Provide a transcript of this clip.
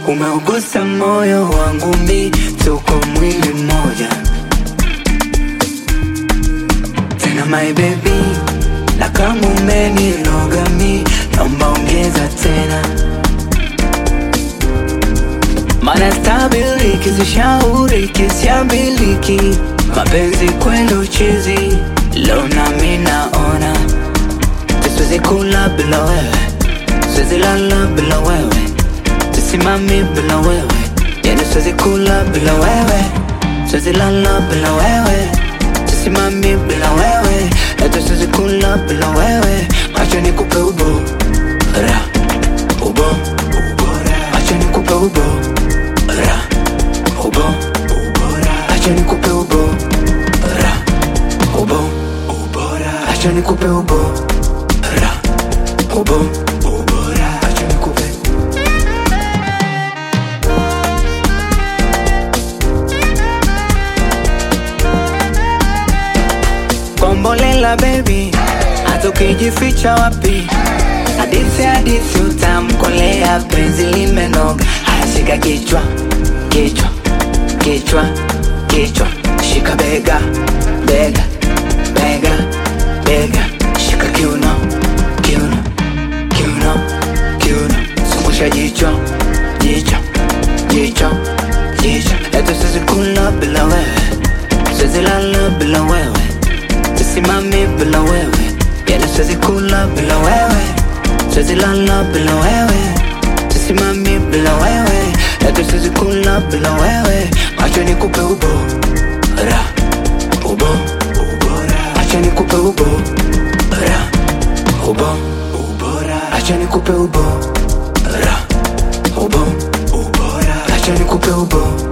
umeugusa moyo wangu mi, tuko mwili mmoja tena my baby, na kama umeniloga mi, naomba ongeza tena, mana stabiliki sishauri kisiambiliki, mapenzi kweli uchizi, leo nami naona siwezi kula bila wewe, siwezi lala bila wewe, sisimami bila wewe, yani siwezi kula bila wewe, siwezi lala bila wewe, sisimami bila wewe, hata siwezi kula bila wewe, acha nikupe ubo ra ubo acha nikupe ubo ra ubo acha nikupe ubo ra ubo acha nikupe ubo ra ubo acha nikupe Kombolela baby, hata ukijificha wapi, hadithi hadithi utamkolea, penzi limenoga. Haya, shika kichwa kichwa kichwa kichwa, shika bega bega bega bega, shika kiuno kiuno kiuno kiuno, zungusha jicho jicho jicho jicho, eti siwezi kula bila wewe, siwezi lala bila wewe sisimami bila wewe, yani siwezi kula bila wewe, siwezi lala bila wewe, sisimami bila wewe, eti siwezi kula bila wewe, acha nikupe ubo ra ubo acha nikupe ubo ra ubo acha nikupe ubo ra ubo acha nikupe ubo